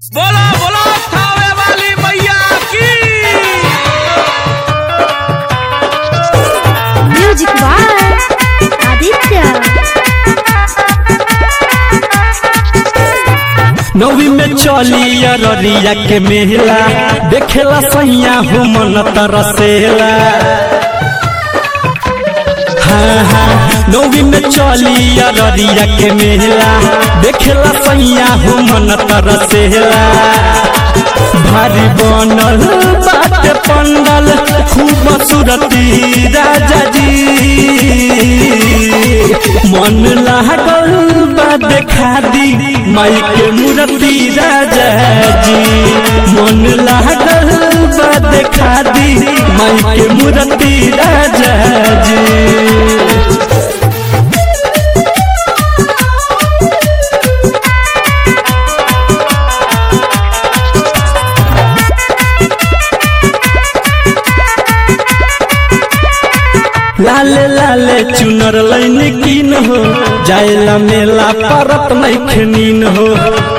बोला बोला थावे वाली मैया की म्यूजिक बाय आदित्य नवी में चली अररिया के मेला देखेला सैया हो मन तरसेला हाँ हाँ नवी में चली अररिया के मेला देखेला सैया हो मन तरसेला भारी बनल बाटे पंडल खूब सूरती राजा जी मन लागल बा देखा दी माई के मूर्ति राजा जी मन लागल बा देखा दी माई के मूर्ति राजा जी लाले लाले चुनर लैन कीन हो जायला मेला परत नैखनीन हो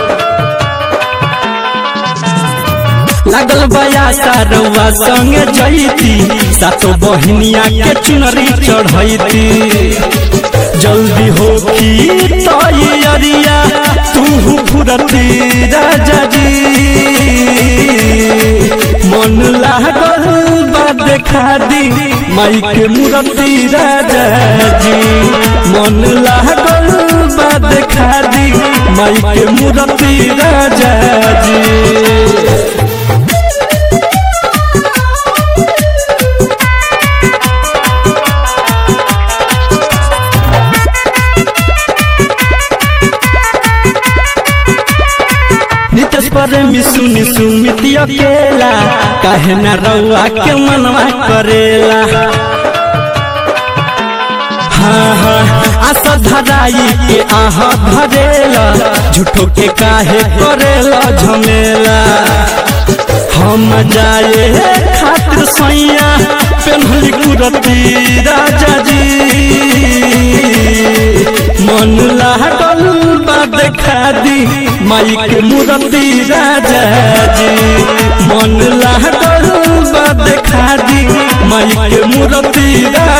लागल बया सारवा संगे जैती सातो बहनिया के चुनरी चढ़ैती जल्दी हो की तैयारिया तू फुरती राजा जी मन लागल बा देखा दी माई के मूर्ति राजा जी मन लागल बा देखा दी माई के मूर्ति राजा जी नितेश प्रेमी सुनी सुमिति अकेला काहे न रउआ के मनवा करेला हाँ हाँ आशा धराई के आहा धरेला झूठो के काहे करेला झमेला हम जाए खातिर सैया पेन्हली कुरती राजा जी मन लागल बा देखा दी माई के मूर्ति राजा जी मन लागल बा देखा दी माई के मूर्ति राजा